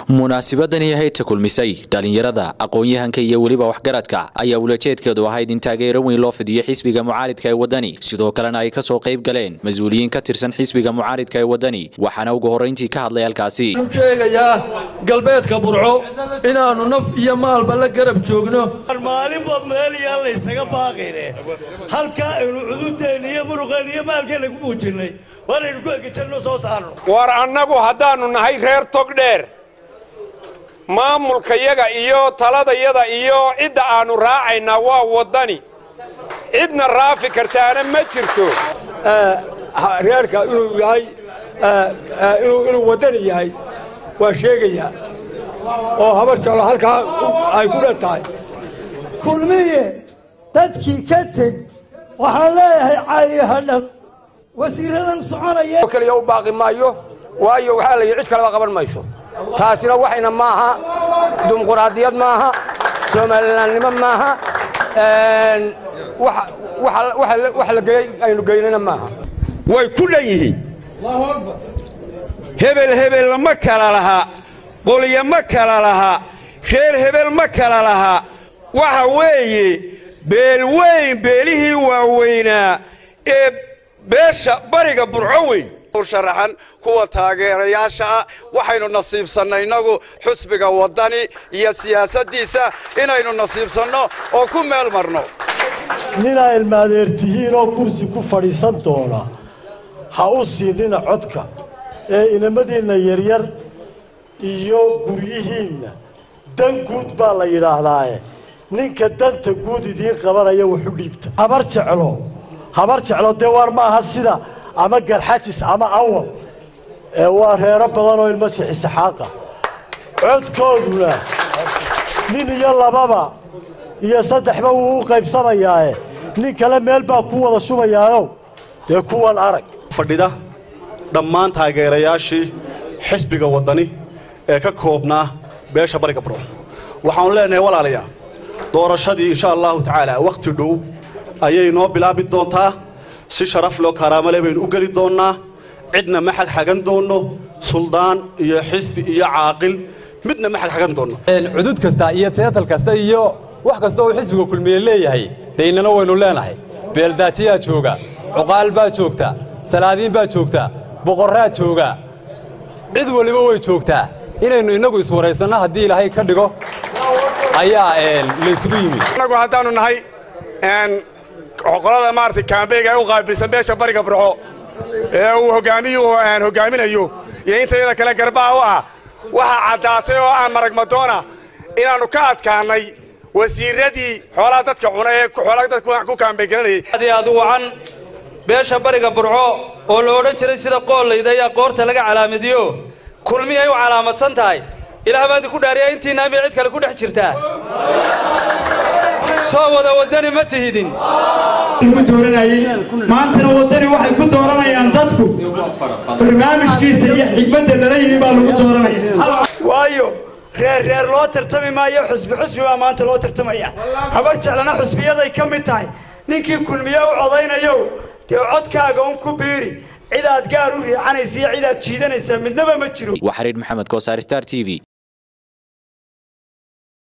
munaasabadani ahayd kulmisay dhalinyarada aqoon-yahanka iyo weliba waxgaradka ayaa ulajeedkeedu ahayd in taageero weyn loo fidiyo xisbiga mucaaridka ee wadani sidoo kalena ay kasoo qayb galeen mas-uuliyiin ka tirsan xisbiga mucaaridka ee wadani waxaana ugu horrayntii ka hadlay halkaasi sheegayaa galbeedka burco inaannu naf iyo maalba la garab joogno maalinba meeliyaan laysaga baaqayne halkaa aynu cududeenna iyo muruqeenna iyo maalkeenna ku muujinay waanaynu ku egejanno soo saarno war annagu haddaannu nahay reer togdheer maamulkayaga iyo taladayada iyo cidda aannu raacaynaa waa waddani cidna raafi kartaana ma jirto reerka inuu yahay inuu waddani yahay waa sheegayaa oo habar jeclo halkaa ay ku dhan tahay kulmiye dadkii ka teg waxaan leeyahay caayiha dhan wasiiradan soconaya keliya u baaqi maayo waayo waxaa la yidhi cid kaleba qaban mayso taasina waxayna maaha dimuquraadiyad maaha soomalilaannimo maaha wax la geeyey aynu geynana maaha way ku dhan yihiin hebel hebel ma kala laha qolya ma kala laha reer hebel ma kala laha waxa weeye beelweyn beelihii waaweynaa ee beesha bariga burco weyn sharaxan kuwa taageerayaasha ah waxaynu nasiibsannay innagu xusbiga waddani iyo siyaasaddiisa inaynu nasiibsanno oo ku meel marno ninaa ilmaadeer tihiin oo kursi ku fadhiisan doona ha u siinina codka ee inamadiinna yaryar iyo guryihiinna dan guud baa la yidhaahdaaye ninka danta guud idiin qabanaya wuxu dhiibta habar jeclo habar jeclo dee waar maaha sida ama garxajis ama awal ee waa reero badan oo ilmo sixisixaaqa codkooduna nin iyo lababa iyo saddexba wuu u qaybsamayaae nin kale meel baa ku wada shubayaayow dee kuwan arag fadhida dhammaan taageerayaashii xisbiga waddani ee ka koobnaa beesha bariga burco waxaannu leenahay walaalayaal doorashadii insha allahu tacaala wakhti dhow ayay noo bilaabi doontaa si sharaf loo karaamale baynu u geli doonnaa cidna ma xagxagan doonno suldaan iyo xisbi iyo caaqil midna ma xagxagan doonno cudud kasta iyo teatal kasta iyo wax kasta oo xisbiga kulmiye leeyahay daynana waynu leenahay beeldaajiyaa jooga cuqaal baa joogta salaadiin baa joogta boqorraa jooga cid waliba way joogtaa inaynu innagu iswaraysanno haddii ilaahay ka dhigo ayaa laysugu yimid annagu haddaannu nahay qolada maaragtay kaambeyga ee u qaabilsan beesha bariga burco ee uu hoggaamiyuhu hoggaaminayo iyo intayada kale garbaha u ah waxaa caddaatay oo aan maragmadoona inaannu ka adkaannay wasiirradii xoolaha dadka cuna ee xoolaha dadka ku kaambeygaranayay aad aad u wacan beesha bariga burco oo la odhan jiray sida qoollayda ayaa qoorta laga calaamadiyo kulmi ay u calaamadsan tahay ilaah baan idinku dhaariya intiinaa miyay cid kale ku dhex jirtaa soo wada waddani ma tihidin maantana waddani waxay ku dooranayaan dadku barnaamijkiisa iyo xigmadda lala yimi baa lagu dooranaya waayo reer reer loo tartami maayo xusbi xusbi baa maanta loo tartamaya habar jeclana xusbiyaday ka mid tahay ninkii kulmiye u codaynayo dee codkaaga un ku biiri cidaad gaar u riixanaysa iyo cidaad jiidanaysaa midnaba ma jiro waa xariir maxamed koosaar star t v